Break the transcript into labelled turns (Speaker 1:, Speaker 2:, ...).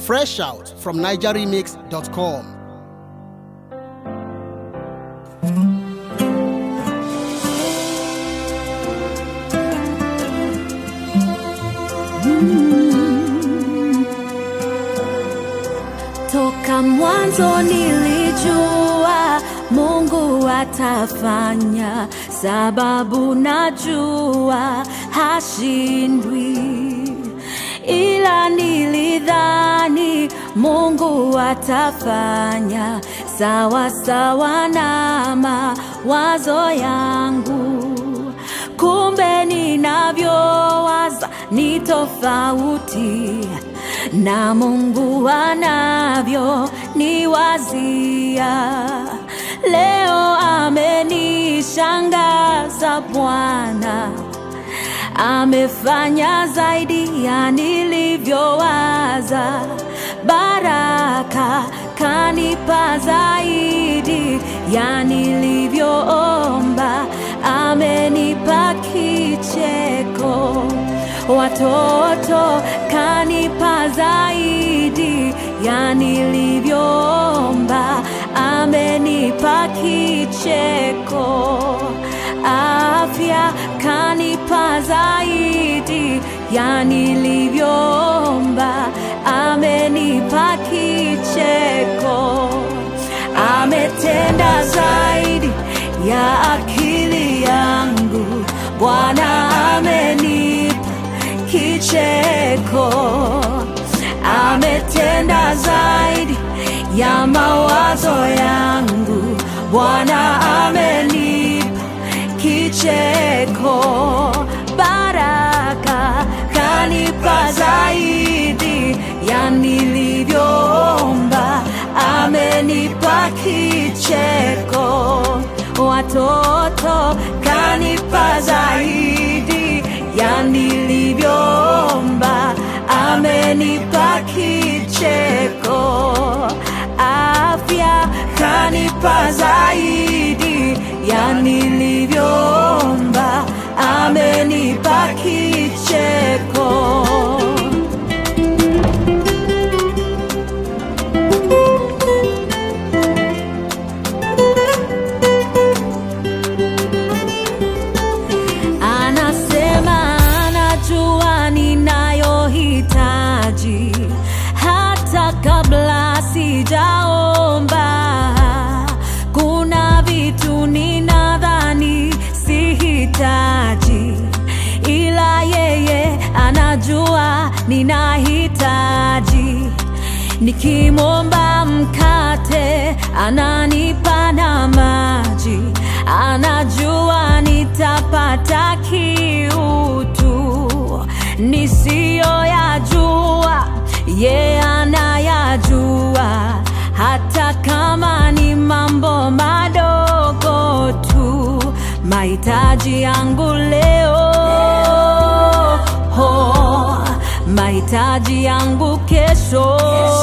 Speaker 1: Fresh out from NigerRemix.com.
Speaker 2: Toka mwanzo nilijua Mungu atafanya, sababu najua hashindwi, ila nilidhani Mungu atafanya sawa sawa na mawazo yangu, kumbe ninavyowaza ni tofauti na Mungu anavyo niwazia. Leo amenishangaza Bwana, amefanya zaidi ya nilivyowaza. Baraka kanipa zaidi ya nilivyoomba, amenipa kicheko watoto kanipa zaidi ya nilivyoomba, amenipa kicheko. Afya kanipa zaidi ya nilivyoomba, amenipa kicheko. Ametenda zaidi ya akili yangu, Bwana amenipa kicheko. Ametenda zaidi ya mawazo yangu, Bwana amenipa kicheko. Baraka kanipa zaidi ya nilivyoomba, amenipa kicheko. Watoto kanipa zaidi ya nilivyoomba, amenipa kicheko. Afya kanipa zaidi ya nilivyoomba, amenipa kicheko. Anasema anajua ninayohitaji hata kabla sijaomba. Kuna vitu ninadhani sihitaji, ila yeye anajua ninahitaji. Nikimwomba mkate ananipa na maji, anajua nitapata kiutu nisiyoyajua, ye anayajua, hata kama ni mambo madogo tu, mahitaji yangu leo ho, mahitaji yangu kesho